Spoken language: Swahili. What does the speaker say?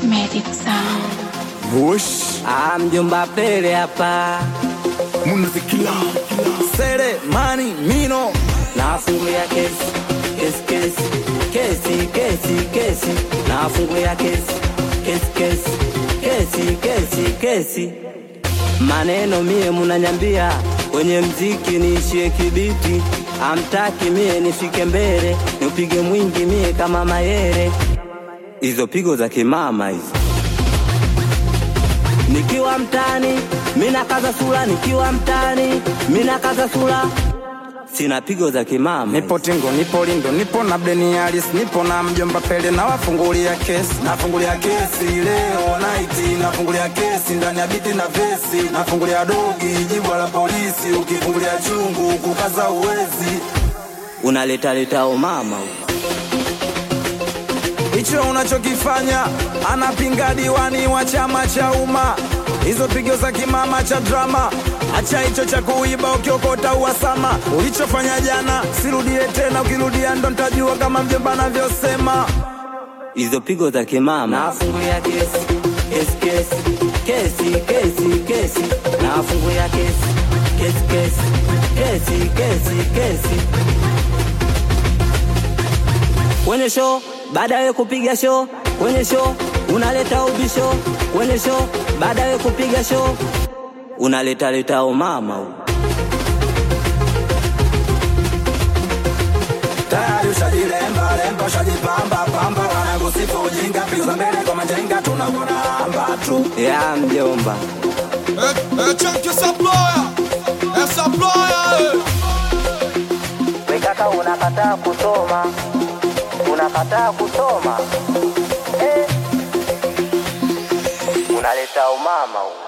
Magic Sound. Bush Ah, mjomba Pele hapa Munazikila Sere mani mino nafungulia kesi kesi kesi kesi kesi kesi nafungulia kesi kesi kesi kesi kesi kesi maneno mie munanyambia kwenye mziki niishie kibiti amtaki mie nifike mbele nipige mwingi mie kama mayere hizo pigo za kimama hizo nikiwa mtani mina kaza sura nikiwa mtani mina kaza sura sina pigo za kimama Nipo Tingo, nipo Lindo, nipo na Bleni Alice, nipo na mjomba Pele na wafungulia kesi. Nafungulia kesi leo night, nafungulia kesi ndani ya biti na vesi, nafungulia dogi jibwa la polisi, ukifungulia chungu kukaza uwezi. unaleta leta umama Hicho unachokifanya anapinga diwani wa chama cha umma, hizo pigo za kimama cha drama. Acha hicho cha kuiba ukiokota uhasama. Ulichofanya jana sirudie tena, ukirudia ndo nitajua kama mjomba anavyosema. hizo pigo za kimama nafungulia kesi kesi kesi kesi kesi kesi nafungulia kesi kesi kesi kesi kesi kesi kwenye show baada ya kupiga show kwenye show unaleta ubisho kwenye show baada ya kupiga show unaleta leta umama huko. tayari ushajilemba lemba ushajipamba pamba wanakusifu ujinga pigo za mbele kwa majenga tunakuramba tu ya mjomba É, é Chunk essa ploia, essa ploia, Wekaka unakataa kusoma, unakataa kusoma eh. Unaleta umama huo.